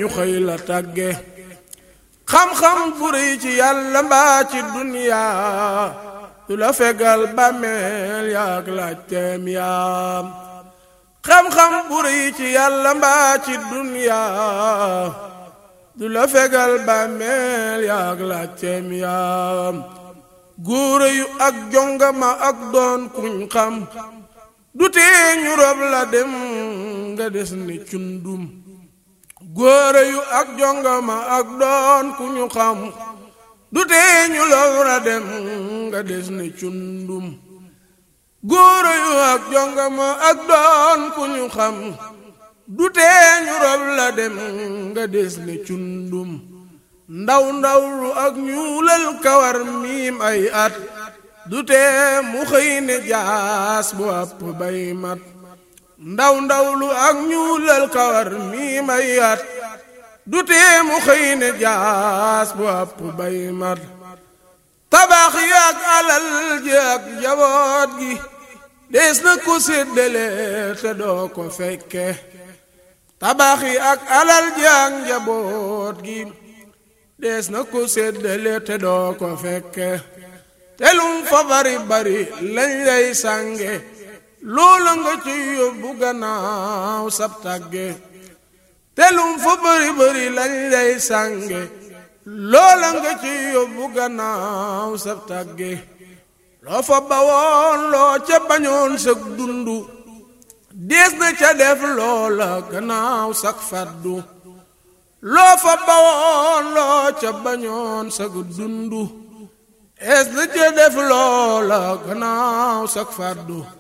ñu xëy la tàgge xam-xam bu rëy ci yàlla mbaa ci duniyaa du la fegal bàmmeel yaak laajteem yaam xam-xam bu rëy ci yàlla mbaa ci duniyaa du la fegal bàmmeel yaak laajteem yaam góore yu ak jongama ak doon kuñ xam du tee ñu rob la dem nga des ni cundum góore yu ak jongama ak doon ku ñu xam du tee ñu rob la dem nga des ni cundum góore yu ak jongama ak doon ku ñu xam du tee ñu rob la dem nga des ni cundum ndaw ndaw lu ak ñuulal kawar miim ay at du tee mu xëy ne jaas bu àpp bay mat ndaw ndaw lu ak ñuulal kawar mii may at du tee mu xëy ne jaas bu àpp bay mat tabax yi ak alal ji ak njaboot gi dees na ko séddale te doo ko fekke tabax yi ak alal ji ak njaboot gi dees na ko séddale te doo ko fekke telum fa bari bari lañ lay sànge loola nga ci yóbbu gannaaw sab tàgge telum fa bari bari lañ lay sànge loola nga ci yóbbu gannaaw sab tàgge loo fa bawoon loo ca bañoon sag dundu dees na ca def loola gannaaw sag faddu loo fa bawoon loo ca bañoon sag dundu es na ca def loola gannaaw sag faddu